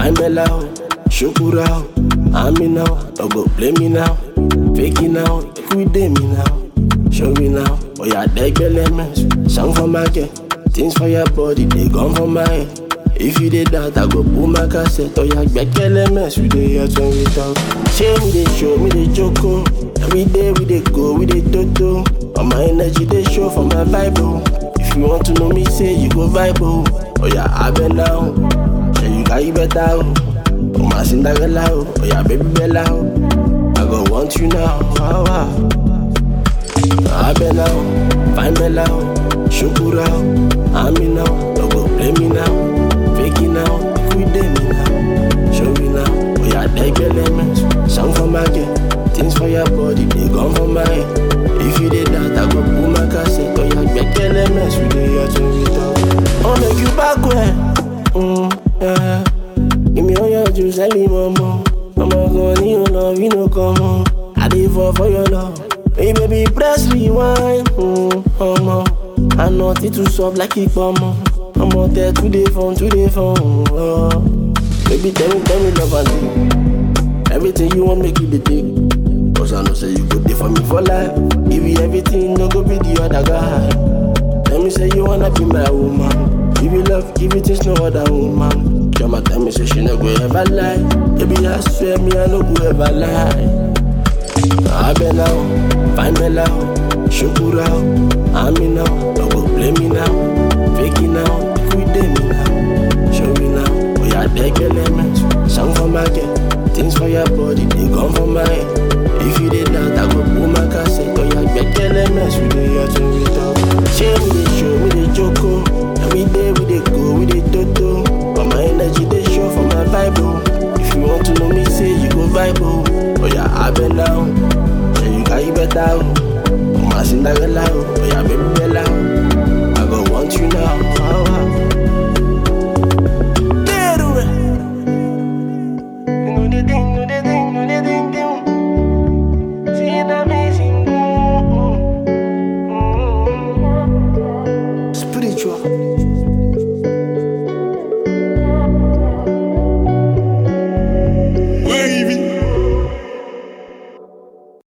fine bella, oh. Shukura, oh. I'm me now, don't go blame me now. Fake it now, quit me now. Show me now, oh yeah, deck elements. Song for my girl, things for your body, they gone for my head. If you did that, I go pull my cassette. Oh yeah, back elements, we dey here when we talk. Share me the show, me the choco. Every day we dey go, we dey toto. All my energy they show for my vibe. oh. If you want to know me, say you go vibe. Oh, oh yeah, I been now. Yeah, you got you better. Oh, oh my Cinderella. Oh, oh yeah, baby Bella. Oh. I go want you now. Wow, wow. I been now, fine Bella, Shukura, I'm me now, don't go blame me now, fake it now, quit me now, show me now, oh yeah, take elements, song for my girl, things for your body, they gone for my head. If you did that, I go pull my cassette, oh yeah, get elements, we dey here to we talk. Oh, make you back where, mm, yeah, give me all your juice, I leave mama, mama gone, you know, you know, come on, I dey fall for your love. Hey baby, press rewind. Mm, ọmọ, I nothing too soft like it ọmọ. Ọmọ tẹ today fun, today fun. Oh. Baby, tell me, tell me love and take. Everything you want, make you the take. Cause I know say you go there for me for life. Give you everything, no go be the other guy. Tell me say you wanna be my woman. Give you love, give you things no other woman. Jama tell me say she no go ever lie. Baby, I swear me I no go ever lie. I been now, fine bella, shukura, I'm me now, don't go blame me now, fake it now, quit me now, show me now, oh yeah, take elements, song for my girl, things for your body, they gone for my head. If you did that, I go pull my cassette, oh yeah, get elements, we dey here to we talk. Share me the show, me the choco, every day we dey go, we dey toto, but my energy they show for my vibe, oh. If you want to know me, say you go vibe, oh. Oh yeah, I been now. Yeah, you got you better. Oh.